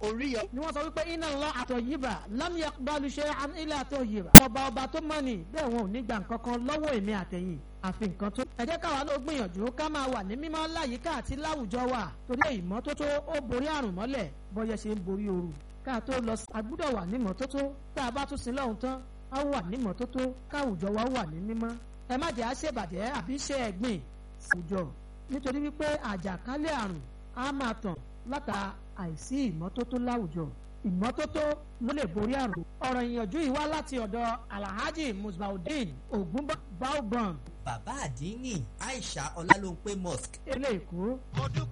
oríyọ. ni wọ́n sọ wípé iná lọ àtọ̀ yìbà lámìyà balùṣẹ́ ilẹ̀ àtọ̀ yìbà. ọba ọba tó mọ̀ ní bẹ́ẹ̀ wọn ò ní gbà nǹkan kan lọ́wọ́ èmi àtẹ̀yìn àfi nǹkan tó. ẹ jẹ́ káwa ló gbìyànjú ká máa wà ní mímọ́ láyìíká àti láwùjọ wa torí ìmọ́tótó ó borí àrùn mọ́lẹ̀ bọ́yẹ ṣe ń borí ooru. ká tó lọ agbúdọ̀ wà ní mọ́tótó tá a bá tún sin lọ́hùn tán á wà ní mọ́tótó káwùjọ wa wà ní mímọ́. ẹ má jẹ́ àṣebàjẹ́ àbí ṣe ẹ̀gbìn àwùjọ nítorí wípé àjàkálẹ̀ àrùn á máa tàn látà àìsí ìmọ́tótó láwùjọ ìmọ́tótó ló lè borí àrùn. ọ̀rọ̀ ìyànjú yìí wá láti ọ̀dọ̀ alhaji musbaudeen ogunbaobon bàbá àdínní aisha ọlálóńpé mosque. eléèkó.